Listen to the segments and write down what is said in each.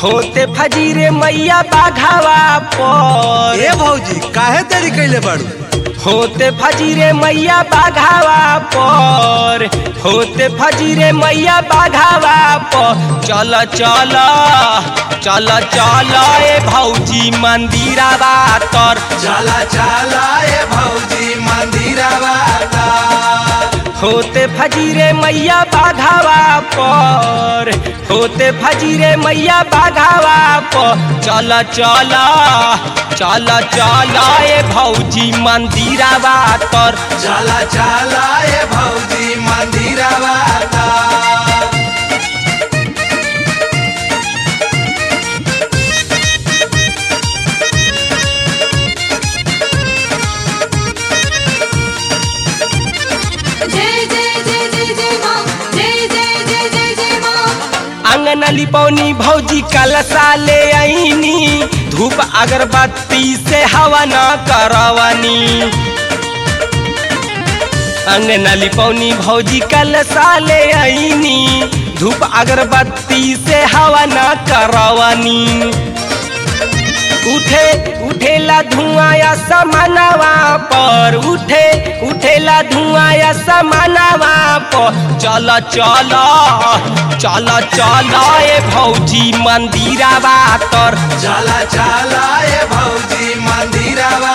होते फजीरे मैया बाघावा पर ए भौजी काहे देरी कैले बाड़ू होते फजीरे मैया बाघावा पर होते फजीरे मैया बाघावा पर चल चल चल चल ए भौजी मंदिरावा तर चला चला ए भौजी मंदिरवा होते फजीरे मैया बाघावा पर होते फजीरे मैया बाघावा पर चल चल चल चल ए भौजी मंदिरावा तर चला चला ए भौजी मंदिरवा जय जय जय जय जय माँ जय जय जय जय जय माँ अंगन लिपौनी भौजी कलसा ले आईनी धूप अगरबत्ती से हवा न करवनी अंगन लिपौनी भौजी कलसा ले आईनी धूप अगरबत्ती से हवा न करवनी उठे उठेला धुआं या समानवा पर उठे उठेला धुआं या समानवा पर चल चल चल चल ए भौजी मंदिरावा तर चला चला ए भौजी मंदिरवा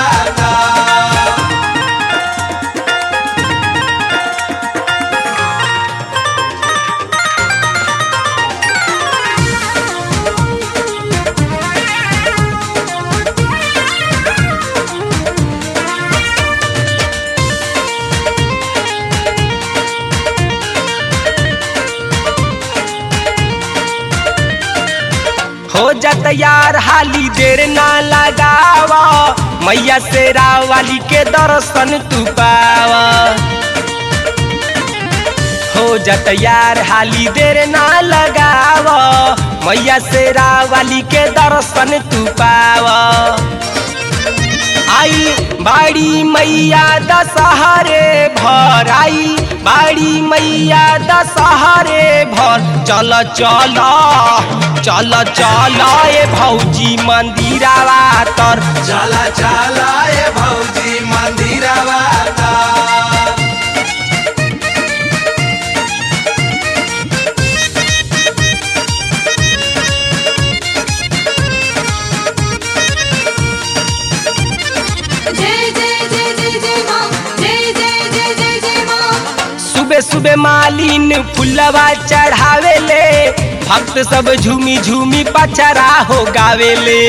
हो जात यार हाली देर ना लगावा मैया शेरा वाली के दर्शन तू पावा हो जात यार हाली देर ना लगावा मैया शेरा वाली के दर्शन तू पावा आई बाड़ी मैया दशहरे भर आई बाड़ी मैया दशहरे भर चल चल चल चल ए भौजी मंदिरावा तर चला चला ए भौजी मंदिरवा जय जय जय जय जय माँ जय जय जय जय जय माँ सुबह सुबह मालिन फुलवा चढ़ावेले भक्त सब झूमी झूमी पचरा हो गावेले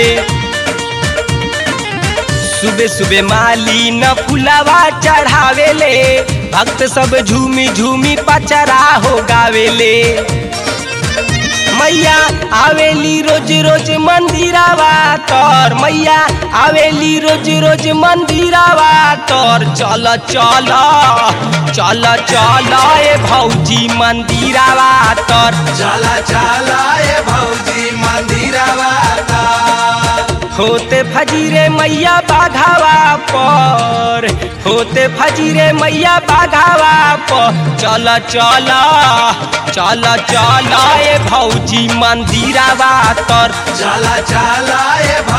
सुबह सुबह मालिन फुलवा चढ़ावेले भक्त सब झूमी झूमी पचरा हो गावेले मैया आवेली रोज रोज मंदिरावा तोर मैया आवेली रोज रोज मंदिरावा तोर चल चल चल चल ए भौजी मंदिरावा तोर चला चला ए भौजी मंदिरवा होते फजीरे मैया बाघावा पर होते फजीरे मैया बाघावा पर चल चल चल चल ए भौजी मंदिरावा तर चला चला ए भौजी